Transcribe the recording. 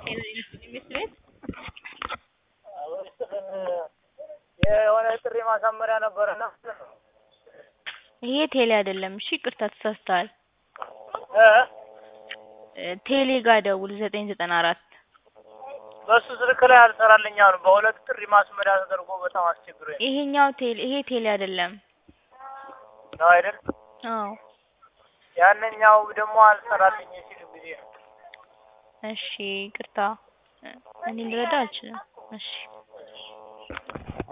ኢንቨስት ቤት የሆነ ጥሪ ማሳመሪያ ነበረና ይሄ ቴሌ አይደለም። እሺ ይቅርታ ተሳስተሃል። እ እ ቴሌ ጋር ደውል ዘጠኝ ዘጠና አራት በሱ ስልክ ላይ አልሰራልኝ። አሁን በሁለት ጥሪ ማስመሪያ ተደርጎ በጣም አስቸግሮኝ ይሄኛው ቴሌ ይሄ ቴሌ አይደለም። ነው አይደል? አዎ ያንኛው ደግሞ አልሰራልኝ ሲል ጊዜ ነው። እሺ ይቅርታ እኔ ልረዳ አልችልም። እሺ